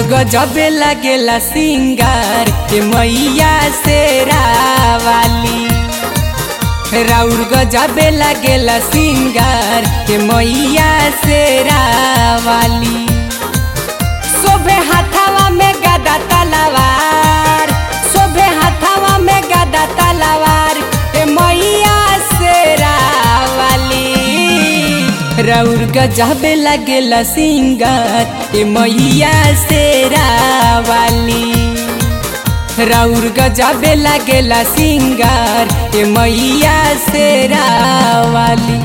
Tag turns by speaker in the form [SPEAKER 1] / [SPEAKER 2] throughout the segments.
[SPEAKER 1] गजबे लगेला सिंगार के मैया से रावाली राउर गजबे लगेला सिंगार के मैया से रावाली शोभे हाथावा में गदा तलवार शोभे हाथावा में गदा तलवार के मैया से रावाली राउर गजबे लगेला सिंगार ए मैया से रावाली राउर गजबे लगेला सिंगार ए मैया से रावाली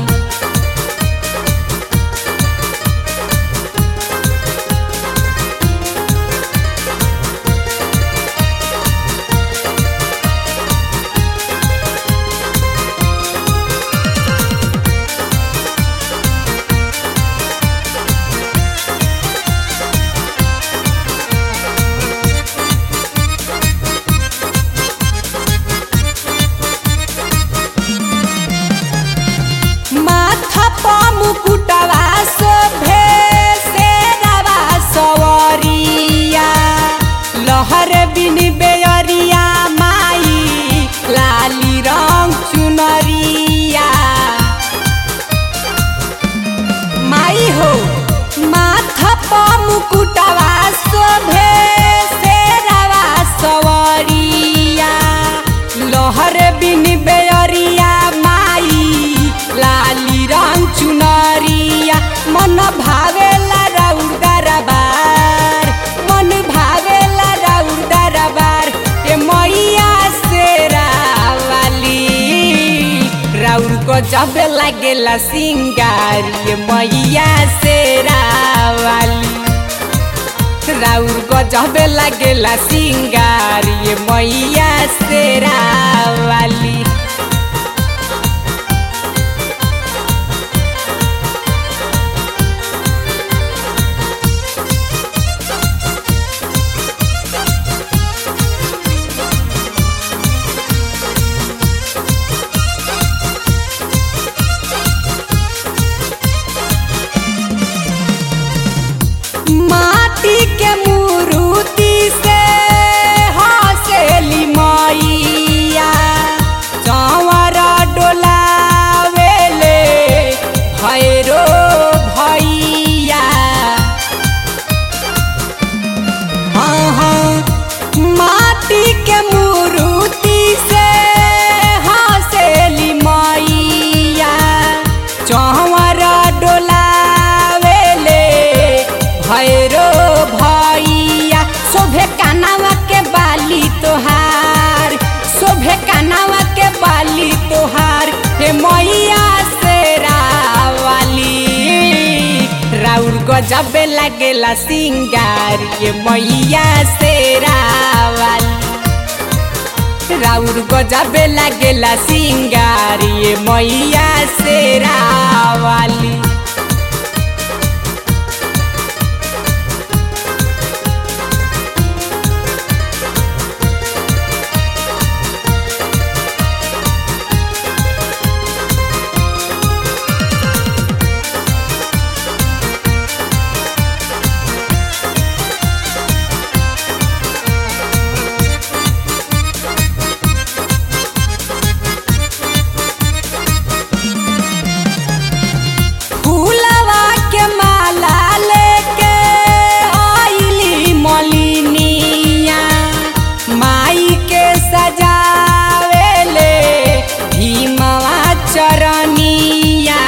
[SPEAKER 1] माथा पा मुकुटवा शोभे शेरवा सवरिया लहर बिन बेअरिया माई लाली रंग चुनरिया माई हो माथा पा मुकुटवा शोभे शेरवा सवरिया लहर बिन बेअरिया माई लाली रंग चुनरिया मन भावेला राउर दरबार मन भावेला राउर दरबार ए मैया से रावाली राउर को जब लागेला सिंगार ये मैया से रावाली राउर को जब लागेला सिंगार ये मैया से रावाली माटी के मूर्ति से हसेली मैया चंवर डोलावेले भैरो भैया हाँ हाँ माटी के मूर्ति से हसेली मैया चंवर डोलावेले भैरो भैया शोभे कानावा के बाली तोहार शोभे कानावा के बाली तोहार हे मैया से रावाली राउर गजबे लागेला सिंगार ये मैया से रावाली राउर गजबे लागेला सिंगार ये मैया से रावाली फूलवा के माला लेके आइली मलिनिया माई के सजावेले भीमवा चरनिया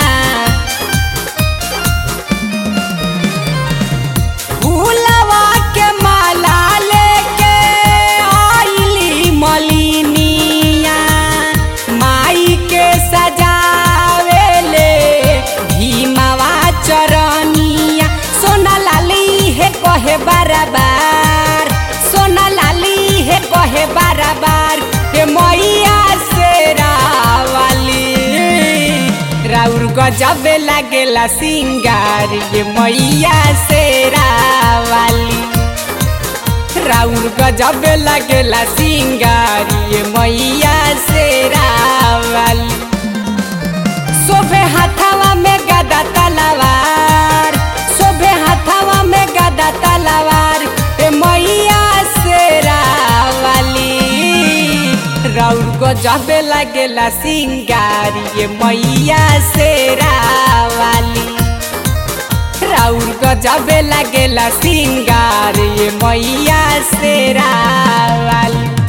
[SPEAKER 1] फूलवा के माला लेके आइली मलिनिया माई के सजावेले भीमवा चरनिया सोना लाली है कहे बराबर सोना लाली है कहे बराबर हे मैया से रावाली राउर गजबे लागेला सिंगार ये मैया से रावाली राउर गजबे लगेला सिंगार ये मैया से रावाली शोभे हाथावा में गदा तलवार शोभे हाथावा में गदा तलवार ए लगेला सिंगार ये मैया शेरा वाली राउर गजबे लगेला सिंगार ये मैया शेरा वाली